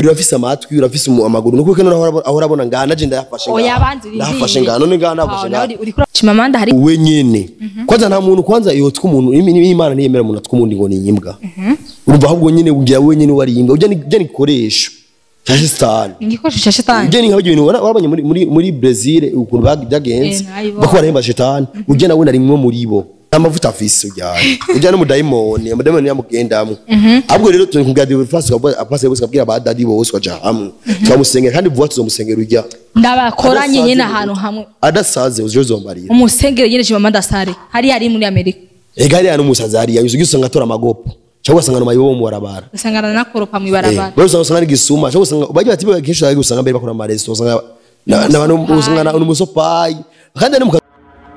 urafise amatwi urafise umu- amaguru nuko kene ahora ahora abona ngana je ndayafashe oya ngaha. banzi ndahafashe ngana none ngana nafashe ngana chimamanda hari we nyene kwanza nta muntu kwanza yotwa umuntu imi- imi- imana ntiyemera umuntu atwa umuntu ngo ni imbwa urumva ahubwo nyene ugira we nyene wari imbwa ujya ni ujya ni gikoresho cya shetani igikoresho cya shetani ujya ni nk'abyo bintu wara- warabonye muri muri muri Brazil ukuntu bag- byagenze Eh, nabibonye. bako barahemba shetani ujya nawe nari mwe muri bo nta mavuta afise ujyanye ujya no mudayimoni amudayimoni yamugendamwe ahubwo rero tunkubwira divu fasi apasi bose kabwira ba dadi bose baja hamwe twamusengera kandi vuba tuzomusengera ujya ndabakoranye nyine ahantu hamwe adasaze uzozomarira umusengere nyine chimamanda sare hari hari muri amerika ega hariya n'umusazi hariya yuzuye usanga atora amagopo cyangwa ugasanga ni amayibo mu barabara usangana nakoropa mu Eh, ibarabara bari usanga usanga ari gisuma cyangwa usanga bajya bati kenshi usanga usanga mbere bakora amaresitora usanga na- n'abantu usanga na- n'umusopayi kandi ari mu kazi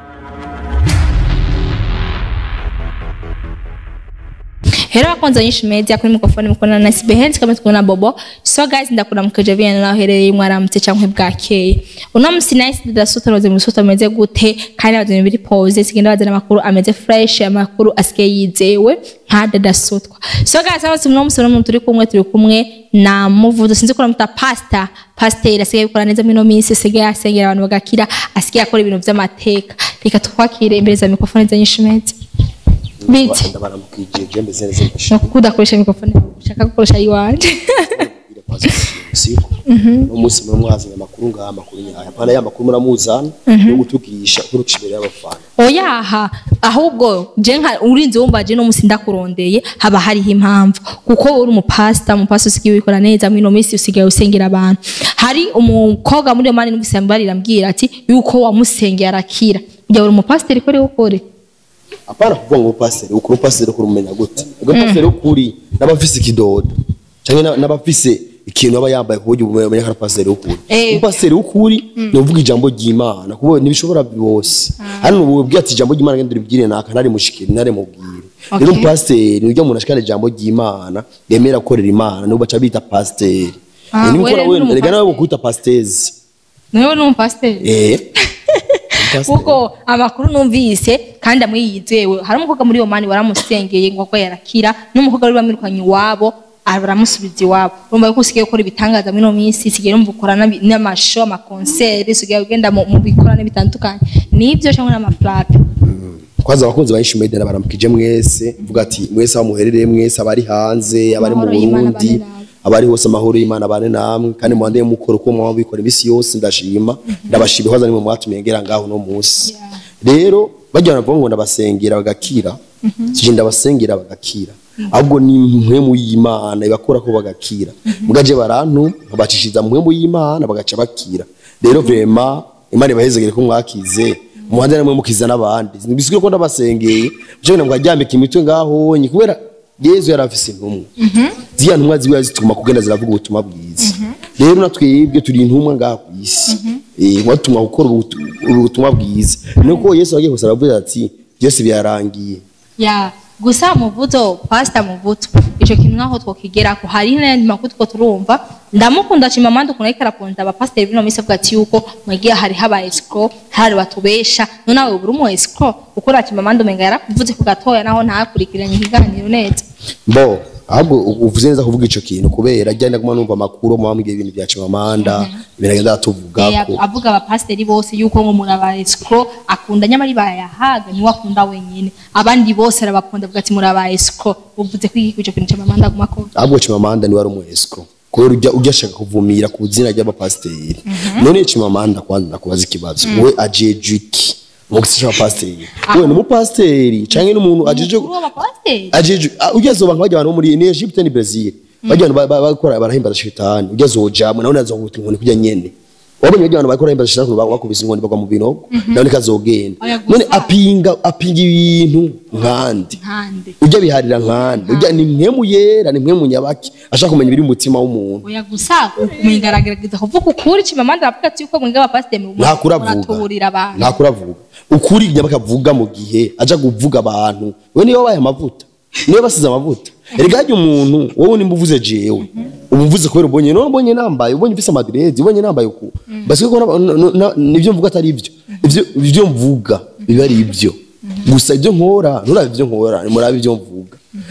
Hero wakonza nyinshi media kuri mikrofone mukona na Sibehenzi kama tuko na Bobo. So guys ndakunda mukeje vyana naho hereye mwaramutse canke bwakeye. Uno musi nice ndasuta roze musuta ameze gute kandi abazanye biri pause sigenda bazana amakuru ameze fresh amakuru asike yizewe nka dadasutwa. So guys hano uno musi no turi kumwe turi kumwe na muvudo sinzi ko namuta pasta pasteur asigaye gukora neza mino minsi asigaye asengera abantu bagakira asigaye akora ibintu vy'amateka. Reka twakire imbere za mikrofone za nyinshi media. Bite. ndabaramukije jembe zene zene no kudakoresha mikrofone ushaka gukoresha iwanje siku umunsi muri mwazanye amakuru ngaha amakuru nyayo hapana ya makuru muramuzana no gutugisha kuruca imbere y'abafana oyaha ahubwo je nka urinze wumva je no musi ndakurondeye haba hariho impamvu kuko uri umupasta umupasta usigaye wikora neza mwino minsi usigaye usengera abantu hari umukobwa muri iyo mani n'umusambarira ambwira ati yuko wamusengeye arakira ujya uri umupasiteri ko rero ukore apana kuvuga ngo pasiteri ukuri pasiteri ukuri umenya gute ubwo pasiteri ukuri n'abafise ikidodo cyangwa na- n'abafise ikintu aba yambaye ku buryo umenya ko ari pasiteri ukuri Eh. umupasiteri ukuri ni uvuga ijambo ry'imana kuko ntibishobora bose hano ubu ubwira ati ijambo ry'imana ngende uribwire naka ntari mushikire ntari mubwire Okay. rero umupasiteri ujya umuntu ashikana ijambo ry'imana yemera gukorera imana nibo baca bita pasiteri Ah, Eh, niba wewe ukora ni wenda reka nawe umupasiteri. bukwita pasitezi niwe ni umupasiteri eh kuko amakuru numvise kandi amwe yizewe hari umukobwa muri iyo mani waramusengeye ngo agwe yarakira n'umukobwa wari bamwirukanye iwabo baramusubiza iwabo urumva yuko usigaye ukora ibitangaza muri ino minsi usigaye urumva ukora n'abi- n'amasho amakonseri usigaye ugenda mu mu bikorane bitandukanye nibyo cyangwa n'amaplaque kwanza abakunzi ba Ishimedera baramukije mwese vuga ati mwese aho muherereye mwese abari hanze abari mu Amahoro y'Imana Burundi abane namwe. abari hose amahoro y'Imana bane namwe kandi muhandeye mukora uko mwaba bikora imisi yose ndashima ndabashima kwaza nimwe mwatumiye ngera ngaho no munsi rero bajya baravuga ngo ndabasengera bagakira sije ndabasengera bagakira ahubwo ni impwemu y'Imana ibakora ko bagakira mugaje barantu babacishiza mu mpwemu y'Imana bagaca bakira rero vrema Imana ibahezegere ko mwakize umuhanda namwe mukiza n'abandi bisigura ko ndabasengeye cyo ngo ajyambika imitwe ngaho nyi kubera Yezu yari afise intumwa ziya ntumwa ziba zituma kugenda ziravuga ubutumwa bwiza rero natwebwe turi intumwa ngaha ku isi eh watumwa gukora ubutu- ubutumwa bwiza nuko Yesu agiye gusaba avuga ati byose byarangiye ya gusa muvuzo pastor muvuzo ico kintu naho twokigera ko hari n'ayandi makuru two turumva ndamukunda cima manda ukuntu ariko araponda abapasiteri bino minsi avuga ati yuko mwagiye hari haba escro hari batubesha none nawe ubura umu escro ukora cima manda umenga yarakuvuze ku gatoya naho ntakurikiranye ikiganiro neza bo ahubwo uvuze neza kuvuga ico kintu kubera ajya ndaguma numva amakuru mu bambwiye ibintu bya Chimamanda biragenda Eh, tuvugako avuga abapasiteri bose yuko ngo muraba escro akunda nyamari bayahaga niwe akunda wenyine abandi bose arabakunda avuga ati muraba escro uvuze ko iki ico kintu cima manda aguma akora ahubwo Chimamanda ni wari umuescro kubera ujya ujya ashaka kuvumira ku zina ry'abapasiteri none Chimamanda kwanza ndakubaza ikibazo we ajeje iki mu gisha abapasiteri we ni umupasiteri canke n'umuntu ajeje Umukuru w'abapasiteri ajeje ah, ujya zoba nk'abajya abantu bo muri ni Egypte ni Brazil bajya abantu ba- ba- bakora barahimbaza shitani ujya zojamwe nawe nazohuta inkoni kujya nyene wabonye bajya abantu bakora bahimbaza shitani bakubise inkoni bagwa mu binogo nawe nikazogenda Oya, gusa- none apinga apinga ibintu nkandi nkande ujya biharira nkande ujya ni mwe mu yera ni mwe mu nyabaki ashaka kumenya ibiri mu mutima w'umuntu oya gusa umwigaragariza kuvuga ukuri cimamanda aravuga ati yuko mwebwe abapasiteri mu ntakuravuga muratuburira abantu ntakuravuga ukuri nyabaka avuga mu gihe aja kuvuga abantu we niyo wabaye amavuta niyo basize amavuta erega hajya umuntu wowe nimba uvuze jewe uba uvuze kubera ubonye none ubonye nambaye ubonye mfise amadiredi ubonye nambaye uku basi ko na- na- na- nivyo mvuga atari ibyo ivyo ivyo mvuga biba ari ibyo gusa ibyo nkora nturabe ibyo nkora murabe ibyo mvuga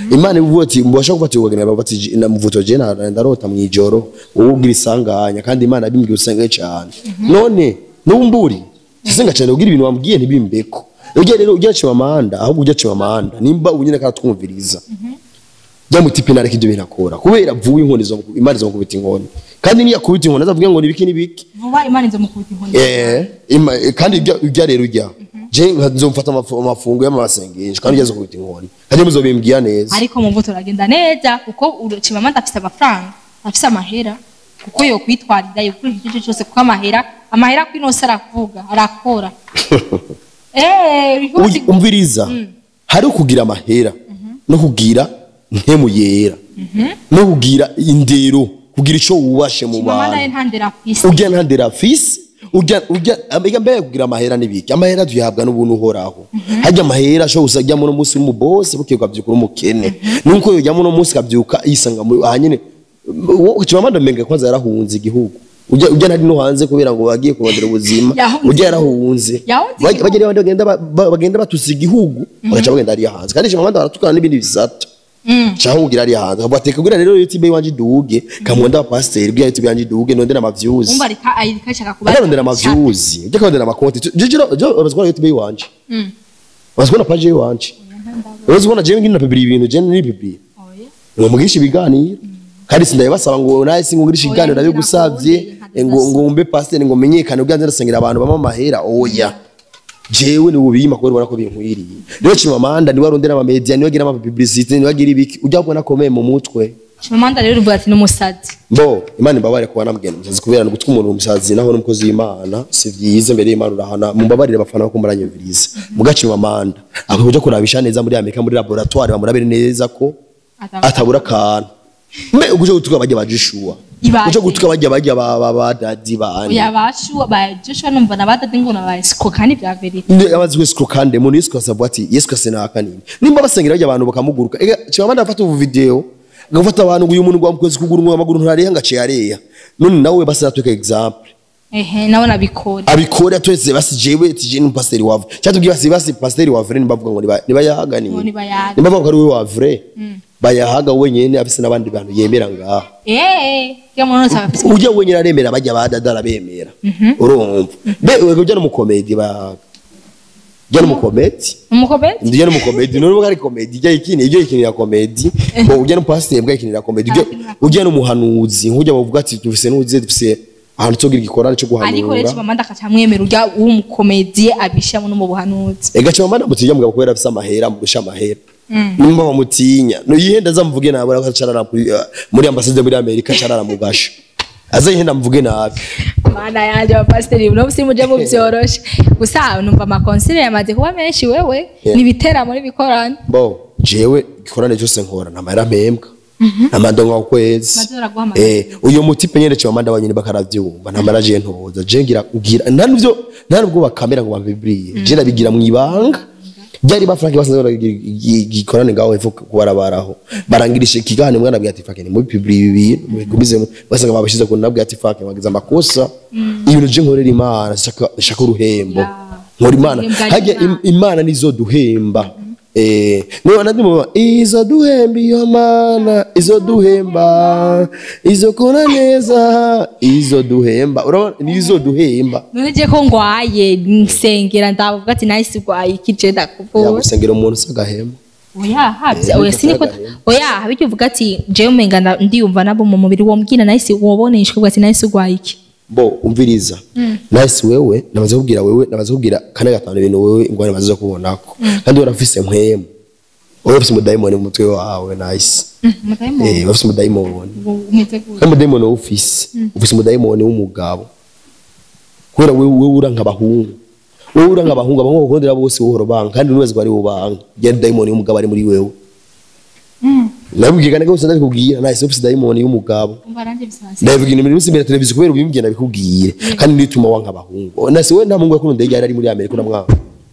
imana ivuga ati mbasha gufata ubugeni bati "Je- na muvuto je na- ndarota mwijoro wowe ugira isanganya kandi imana abimbwiye usenge cyane none numburi singa cyane ugira ibintu wambwiye ntibimbeko ujya rero ujya chimamanda ahubwo ujya chimamanda nimba unyine karatwumviriza jya mu tipi nareka ibyo bintu akora kubera vuba inkoni zo imana izo mukubita inkoni kandi niyo akubita inkoni azavuga ngo nibiki nibiki vuba imana izo mukubita inkoni eh ima- eh, kandi ujya ujya rero ujya je nzomfata amafu- amafungo y'amasengesho kandi ujya zo kubita inkoni kandi muzobimbwira neza ariko mu mvuto uragenda neza kuko chimamanda afise amafaranga afise amahera kuko yo kwitwarira yo kuri icyo cyose kuko amahera amahera kwinose aravuga arakora eh Uy- umviriza hari ukugira amahera no kugira ntemu yera no kugira indero kugira ico wubashe mu chimamanda bantu ye ntandera afise urya ntandera afise urya urya amiga mbere kugira amahera nibiki amahera tuyahabwa n'ubuntu uhoraho harya amahera ashobora gusa ajyamo no munsi uri boss bukiye ukabyuka uri umukene nuko yojyamo no munsi kabyuka yisanga mu ahanyene chimamanda menga kwanza yarahunze igihugu ujya ujya ntari no hanze kubera ngo bagiye kurondera ubuzima Yahunze ujya yarahunze Yahunze Bajya- igihugu. bajya rero bagenda ba- ba- bagenda batusa igihugu bagaca bagenda hariya hanze kandi chimamanda baratukana n'ibindi bisata cyangwa ugira hariya hanze bateka kugira rero youtube iwanje iduge kamwenda wa pasiteri bwira youtube yanje iduge nondera amavyuzi umva reka ayirika shaka kuba akarondera amavyuzi ujya kurondera amakonti jijiro jo bazikora youtube iwanje bazikora page iwanje bazikora jewe ngina pibiri ibintu je ni pibiri ngo mugisha ibiganiro kandi sindabasaba ngo naye singugirisha Oya, ibiganiro nabyo ngira gusavye kundi, ngo ngo mbe pasiteri ngo menyekane ubwanze ndasengera abantu bama amahera oya jewe ni ubiyima kubera ubona ko binkwiriye rero chimamanda niwe arondera ama media niwe agira ama publicity niwe agira ibiki ujya kubona akomeye mu mutwe chimamanda rero uvuga ati n'umusazi mbo imana imbabare kuba namugenda umusazi kubera ni gutuma umuntu umusazi naho n'umukozi w'imana si byiza imbere y'imana urahana mumbabarire abafana bako muranyumviriza mugacima amanda akwiye kuja kurabisha neza muri amerika muri laboratoire bamurabire neza ko atabura akantu mbe uje gutuka bajya bajishuwa Ibaze. uje gutuka bajya bajya ba ba ba dadi bani oya bashu ba Joshua numva nabadade ngo nabayisiko kandi bya verite ndi abazi wese kandi umuntu Yesu kasavuga ati Yesu kasena kanini nimba basengera bajya abantu bakamuguruka ega chimamanda afata ubu video agafata abantu ngo uyu muntu ngo amukwezi kuguru ngo amaguru ntareha ngaciye areya none nawe basatweka example ehe nawe nabikora abikore atwese basi jewe tije ni pasteur wa vrai cyatubwiye basi basi pasteur wa vrai nibavuga ngo niba niba yahaganiye Ngo nibayaga. niba bavuga ko ari we wa vrai bayahaga wenyene afise n'abandi bantu yemera ngaho eh kya muntu wese afite ujya wenyene aremera bajya badadara bemera urumva be wego ujya no mu comedy bayahaga ujya no mu comedy umukobeti ujya no mu comedy none ari comedy ujya ikini ujya ikinira comedy bo ujya no pasteur bwa ikinira comedy ujya ujya no muhanuzi nkujya bavuga ati tufise n'uze dufise ahantu cyo gira igikorane cyo ariko rero guhanura chimamanda akacamwemera urya w'umukomediye abishamo no mu buhanuzi ega chama mana mutijya mugabo kubera afise amahera murusha amahera nimba bamutinya no yihenda azamuvuge nabi ariko acarara kuri uh, muri ambasade muri Amerika acarara mu gasho azayihenda mvuge nabi mana yanje abapasiteri no simuje mu byoroshe gusa numva amakonsile yamaze kuba menshi wewe Yeah. nibiteramo n'ibikorane bo jewe ikorane cyose nkora namara mpembwa namandonga ku kwezi Maze uraguhamagara. eh uyo mutipe nyene chama manda banyine bakaravyumva namara je ntoza je ngira ngira nta nivyo nta nubwo bakamera ngo babibriye je nabigira mu ibanga byari ba Frank basanze baragira igikorane ngaho hepfo kubarabaraho barangirisha ikigane mwana bwa ati Frank ni muri publie ibi bigumize basanga babishize ku nabwo ati Frank bagize amakosa ibintu je nkorera imana shaka shaka uruhembo Ya. nkora imana Uruhembo hajya ari im- imana nizo duhemba eh niba nandi mu izo duhemba iyo mana izo duhemba izo kora neza izo duhemba urabona nizo duhemba none je ko ngwaye nsengera ndavuga ati nahise ugwaye iki je ndakuvura yagusengera umuntu usagahema oya habya Eh, oya siniko bitagahema. oya habijya uvuga ati je umenga nda- ndiyumva nabo mu mubiri wo mbwira nahise woboneshwe uvuga ati nahise ugwaye iki bo umviriza nahise wewe namaze kubwira wewe namaze kubwira kane gatanu ibintu wewe ingwara namaze kubonako kandi warafise mpwemu wowe ufise umudayimoni mu mutwe wawe nahise eh wafise umudayimoni umeze gute kandi umudayimoni wowe ufise ufise umudayimoni w'umugabo kubera wewe wewe ura nk'abahungu wewe ura nk'abahungu abahungu bakundira bose wohora banga kandi n'uwezi ko ari ubanga ya dayimoni w'umugabo ari muri wewe nabibwiye kandi gose ndabikubwira nahise ufise dayimoni y'umugabo umva nanjye bisanzwe ndabivuga ibintu biri imbere ya televiziyo kubera ubimbwiye nabikubwire kandi nituma wanka abahungu nase we nta muhungu yakunda yari ari muri Amerika uramwanga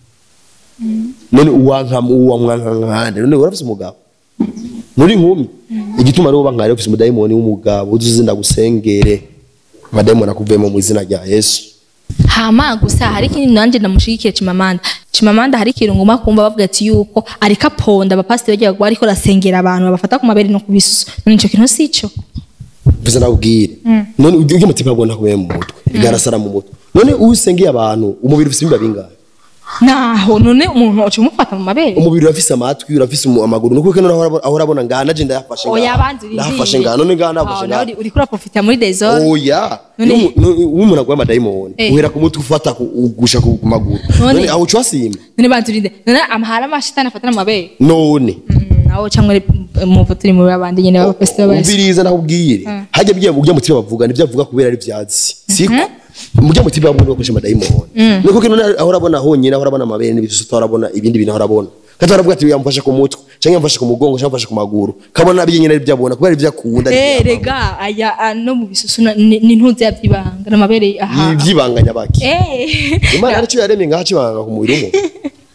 none uwanka uwa mwanka nkande none urafise umugabo muri nkumi igituma rero bankare ufise umudayimoni w'umugabo uzuze ndagusengere amadayimoni akuvemo mu izina rya Yesu hama gusa hari ikindi nanjye ndamushigikiye chimamanda Chimamanda hari ikintu nguma kumva bavuga ati yuko ariko aponda abapasiteri bagiye bagwa ariko arasengera abantu babafata ku mabere no ku bisusu none ico kintu sico mvuze nakubwire none ujye ujye mutima bwona kubera mu mutwe igarasara mu mutwe none usengeye abantu umubiri ufite ibimba bingahe naho none umuntu uca umufata mu mabere umubiri urafise amatwi urafise umu- amaguru nuko kene ahora ahora abona ngana je ndayafashe oya abanzi ndafashe ngana none ngana nafashe ngana uri kuri profita muri desordre oya None- umuntu agwa amadayimoni Eh. uhera ku mutwe ufata ku- ugusha ku ku maguru None- none aho uca wasimba none banturinde none amahara amashitani afatana mu mabere none Mm, naho cyangwa muvu turi muri babandi nyene b'abapasiteri bose umviriza nakubwire hajya bya ujya mutima bavuga nivyo avuga kubera ari vyatsi siko mujya mutima bavuga bakoresha amadayimoni niko kino ahora abona honyine ahora abona amabere n'ibisusu ahora abona ibindi bintu ahora abona kandi aravuga ati yamfashe ku mutwe cyangwa yamfashe ku mugongo cyangwa yamfashe ku maguru kabona nabyo nyine ari byo abona kubera ibyo akunda ari eh ibyo rega aya ah, no mu bisusu na- ni ni ntuzi yavyibanga n'amabere abona. aha ibyibanganya baki eh imana aricyo yaremye ngaho acibanga ku mubiri w'umuntu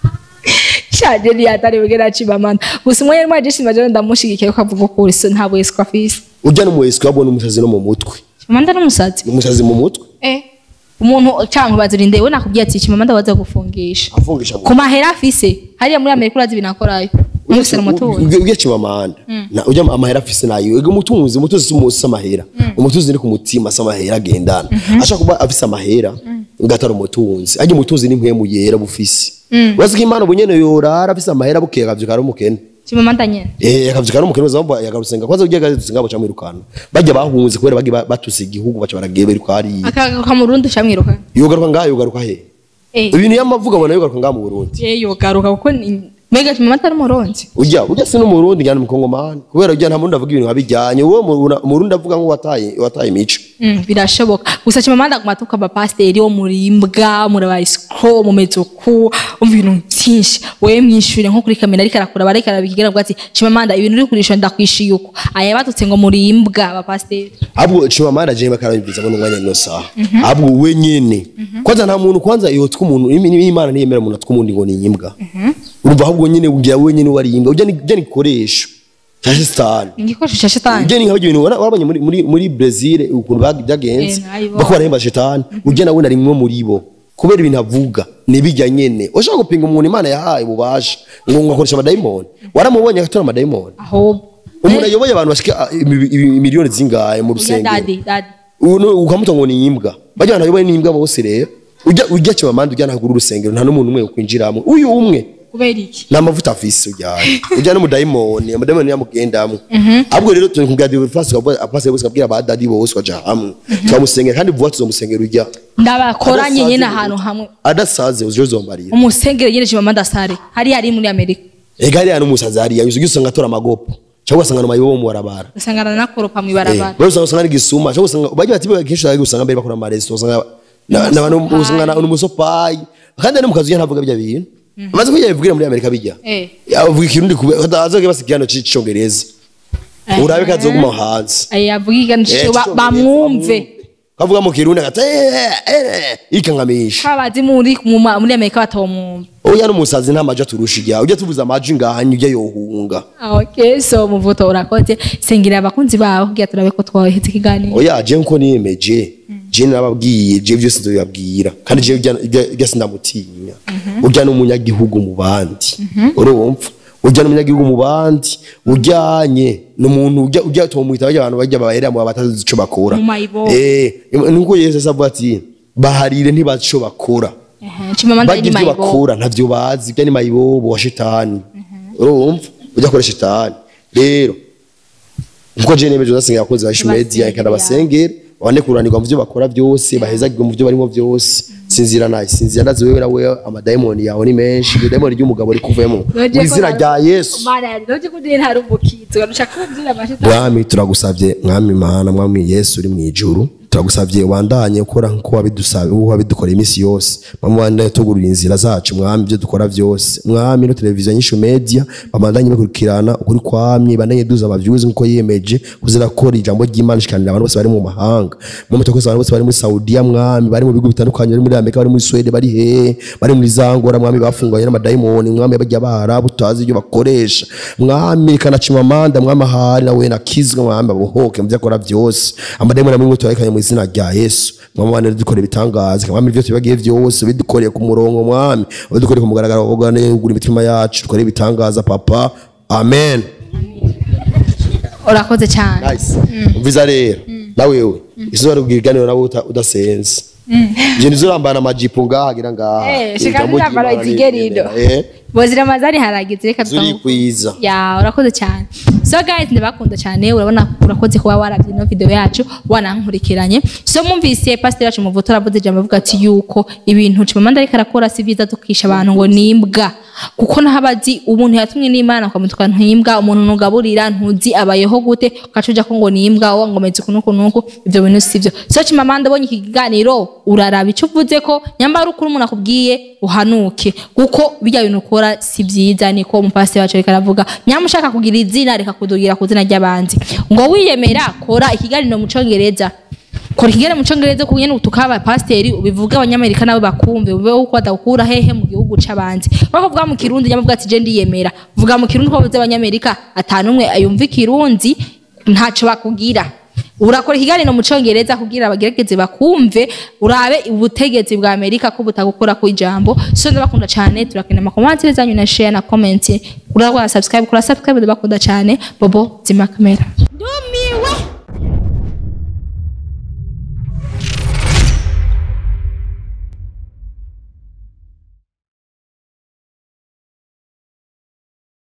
shaje ni atari bugera acibamana gusa umwe yari mwaje shima je ndamushigikiye ko avuga ko so ntabwo yeswa afise ujya no mu wesiko abona umusazi no mu mutwe Chimamanda n'umusazi umusazi mu mutwe eh umuntu cyangwa bazirinde we nakubwiye ati Chimamanda waza gufungisha afungisha mu ku mahera afise hariya muri Amerika urazi binakorayo umufise umutunzi ujya chimamanda na ujya amahera afise nayo ego umutunzi umutunzi si umusi amahera umutunzi ni ku mutima si amahera agendana ashaka kuba afise amahera ngatari umutunzi ajya umutunzi ni mpwemu yera bufise urazi ko imana ubunyene yorara afise amahera bukeye akavyuka ari umukene Chimamanda nyene Eh akavyuka ari umukene uzamba yagarusenga kwanza ujya gaze ngabo camwirukana bajya bahunze kubera bagi batuse igihugu baca baragiye kwa ari akagaruka mu Burundi camwiruka yogaruka ngaho yogaruka he eh ibintu yamavuga abona yogaruka ngaho mu Burundi eh yogaruka kuko ni- mega Chimamanda ari umuronzi ujya ujya si n'umurundi njyana umukongomani kubera ujya nta murundi avuga ibintu nkabijyanye uwo mu- umurundi avuga nk'uwataye wataye imico Mm, birashoboka gusa Chimamanda aguma atuka abapasiteri wo murimbwa murabayisiko mumeze uku umva ibintu byinshi wewe mwishure nko kuri kamera ariko arakura bariko arabigira avuga ati Chimamanda ibintu uri kurisha ndakwishiye uko aya batutse ngo murimbwa abapasiteri ahubwo chimamanda jemwe karabibwiza ngo n'umwanya no saha ahubwo we nyene kwanza nta muntu kwanza yotwa umuntu imi- imana ntiyemera umuntu atwa umundi ngo ni imbwa urumva ahubwo nyene ugira we nyene wari imbwa ujya ni ujya ni gikoresho cya sitani igikoresho cya shetani ujya ni nk'abyo bintu wara- warabonye muri muri muri Brazil ukuntu bag- byagenze Eh, nayibonye. bako barahemba shetani ujya nawe nari mwe muri bo kubera ibintu avuga nibijya nyene ushaka gupinga umuntu imana yahaye ububasha ngo ngo akoresha amadayimoni waramubonye agatora amadayimoni ahubwo umuntu ayoboye abantu bashika ah, imi- imi- miliyoni zingahe mu Ujya rusengero dadi dadi Uno- ukamuta ngo ni imbwa bajya abantu bayoboye n'imbwa bose rero ujya ujya kibamanda ujya ntagura urusengero nta n'umuntu umwe ukwinjiramo uyu umwe kubera iki nta mavuta afise ujyanye ujya n'umudayimoni umudayimoni yamugendamo ahubwo rero turi kubwira divorce apasire bose kabwira ba dadi bose baja hamwe turamusengera kandi vuba tuzomusengera ujya ndabakoranye nyine ahantu hamwe adasaze uzo zombarira umusengero nyine Chimamanda sare hariya ari muri Amerika ega hariya n'umusazi hariya yuzuye usanga atora amagopo cyangwa ugasanga n'amayibo mu barabara usanga aranakoropa mu ibarabara bari usanga usanga ari gisuma cyangwa usanga bajya bati bwa kenshi usanga usanga mbere bakora amaresitora usanga na- n'abantu usanga na- n'umusopayi kandi ari mu kazi ntavuga bya bintu amaze kujya bivugira muri Amerika bijya Eh. avuga ikirundi kube azoge basikirano c'icongereza urabe kazoguma hanze aya avuga iganisho Eh, c'icongereza, bamwumve kavuga mu kirundi agata ikangamisha kabazi muri mu ma- muri Amerika batomwumva oya n'umusazi nta maji aturusha ijya ujya tuvuza amaji ngahanye ujya yohunga okay so muvuto urakoze sengera abakunzi bawe kugira turabe ko twaheze ikiganiro oya je nko niyemeje je nababwiye je byose nzobibabwira kandi je ujya- ujya ujya sindamutinya ujya n'umunyagihugu mu bandi urumva ujya n'umunyagihugu mu bandi ujyanye n'umuntu ujya ujya tumwita bajya abantu bajya bahera mu batazi ico bakora Mu mayibo. eh nuko Yesu avuga ati baharire ntibazi ico bakora Ehe, Chimamanda bagira ni ibyo mayibo bakora ntavyo bazi ibyo ni mayibobo wa shitani urumva ujya kora shitani rero nkuko je nemeje uzasengera abakozi ba Ishmedia Basengera. ikanda basengere babane kuranirwa mu byo bakora byose bahezagirwe mu byo barimo byose sinzira naye sinzira ndazi wewe nawe amadayimoni yawe ni menshi iryo dayimoni ry'umugabo rikuvemo mu izina rya Yesu Mana yari noje kudiri ntari umukizo garushaka kumvira amashita mwami turagusabye mwami mana mwami yesu uri mu ijuru turagusabye wandanye ukora nkuko wabidusabye uko wabidukoreye iminsi yose mwami wandanye tugurira inzira zacu mwami ibyo dukora byose mwami no televiziyo nyinshi media bamandanye bakurikirana ukuri kwamye bandanye duza amavyuzi nkuko yiyemeje kuzirakora ijambo ry'Imana shikanira abantu bose bari mu mahanga mwami tukoze abantu bose bari muri Saudiya mwami bari mu bigo bitandukanye bari muri Amerika bari muri Sweden bari he bari muri Zangora mwami bafunganye n'amadayimoni mwami bajya bahara butazi ibyo bakoresha mwami kanacima amanda mwami ahari nawe nakizwe mwami abohoke mu byo akora byose amadayimoni amwe tuyarekanye mu izina izina rya yesu mwami wane dukora ibitangaza mwami ibyo tubagiye byose bidukoreye ku murongo mwami bidukoreye ku mugaragaro wogane ugura imitima yacu dukore ibitangaza papa amen urakoze cyane nice umviza rero na wewe izuba rubwira iganiro nawe uta- udasenze je nizo urambana amajipo ngaha gira ngaha Eh, shika Ijambo nirambara ry'Imana izigerido. rigendera, eh bozira amazari haragize reka zuri tutamu- kwiza ya urakoze cyane so guys ndabakunda cyane urabona urakoze kuba warabye ino video yacu wanankurikiranye so mwumvise pastor yacu muvuto aravuze ijambo avuga ati yuko ibintu cimamanda ariko arakora si byiza dukisha abantu ngo nimbwa kuko nahabazi umuntu yatumwe n'imana ukamutuka ntimbwa umuntu nugaburira ntuzi abayeho gute ukacuja ko ngo nimbwa wowe ngo meze kunuku nuku ivyo bintu sivyo so cimamanda abonye iki kiganiro uraraba icyo uvuze ko nyambara ukuri umuntu akubwiye uhanuke kuko bijya bintu ukora si byiza niko umupasiteri wacu ariko aravuga nyamushaka kugira izina reka kudugira ku izina ry'abandi ngo wiyemera kora ikiganiro mu congereza kora ikiganiro mu congereza ku nyene utuka abapasiteri ubivuge abanyamerika nabo bakumve ubeho uko badakura hehe mu gihugu c'abandi bako vuga mu kirundi nyamuvuga ati je ndiyemera vuga mu kirundi ko bavuze abanyamerika atanumwe ayumva ikirundi ntaco bakugira urakora ikiganiro mu congereza kugira abagerageze bakumve urabe ubutegetsi bwa amerika ko butagukora ku ijambo so ndabakunda cyane turakenera amakomantere zanyu na share na comment urakora subscribe kura subscribe ndabakunda cyane bobo zima kamera ndumiwe